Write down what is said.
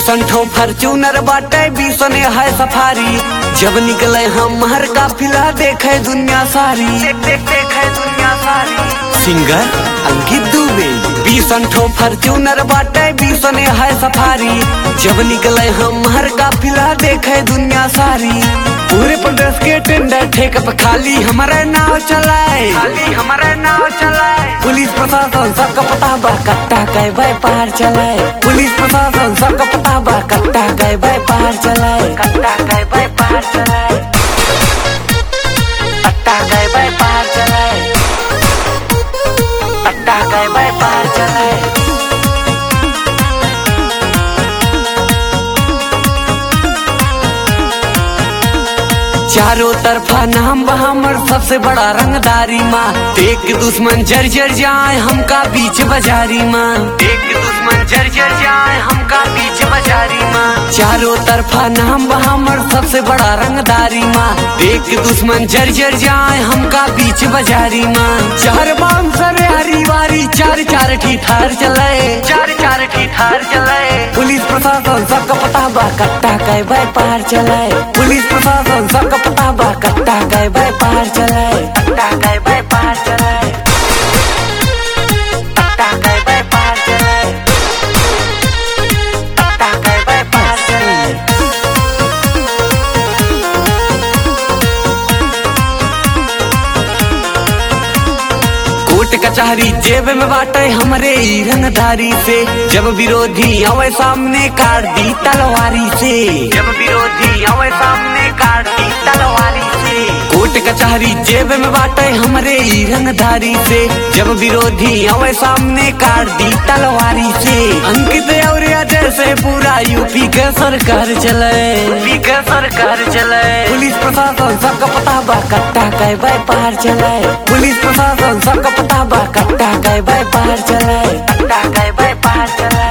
बीसन ठो फॉर्च्यूनर बाटे बीसन है सफारी जब निकले हम हर काफिला देखे दुनिया सारी देख देख देखे दुनिया सारी सिंगर अंकित दुबे बीसन ठो फॉर्च्यूनर बाटे बीसन है सफारी जब निकले हम हर काफिला देखे दुनिया सारी पूरे प्रदेश के टेंडर ठेक पे खाली हमारे नाव चलाए खाली हमारे नाव चलाए पुलिस प्रशासन सबका पता बा कट्टा गए व्यापार चलाए पुलिस प्रशासन सबका पता बा कट्टा गए व्यापार चलाए कट्टा गए व्यापार चलाए कट्टा गए व्यापार चलाए कट्टा गए व्यापार चलाए चारों तरफा नाम बा हमर सबसे बड़ा रंगदारी माँ देख के दुश्मन जर जर जाए हमका बीच बाजारी माँ देख के दुश्मन जर जर जाए हमका बीच बाजारी माँ चारों तरफा नाम बा हमर सबसे बड़ा रंगदारी माँ देख के दुश्मन जर जर जाए हमका बीच बाजारी माँ चार बांसर हरी वारी चार चार ठीठार चलाए चार चार ठीठार चलाए पुलिस प्रशासन सबका पता बा कट्टा गए व्यापार चलाए पुलिस प्रशासन सबका पता बा कट्टा गए व्यापार चलाए कट्टा गए व्यापार चलाए कट्टा गए व्यापार चलाए कट्टा गए व्यापार चलाए कोर्ट कचहरी जेब में बाटे हमरे ई रंगधारी से जब विरोधी आवे सामने काट दी तलवारी से जब विरोधी आवे सामने काट दी तलवारी से कोर्ट कचहरी जेब में बाटे हमरे ई रंगधारी से जब विरोधी आवे सामने काट दी तलवारी से अंकित और अजय से पूरा यूपी के सरकार चले यूपी के सरकार चले पुलिस प्रशासन सबका पता बा कट्टा गए व्यापार चलाए पुलिस प्रशासन सबका पता बा कट्टा गए व्यापार चलाए कट्टा गए व्यापार चलाए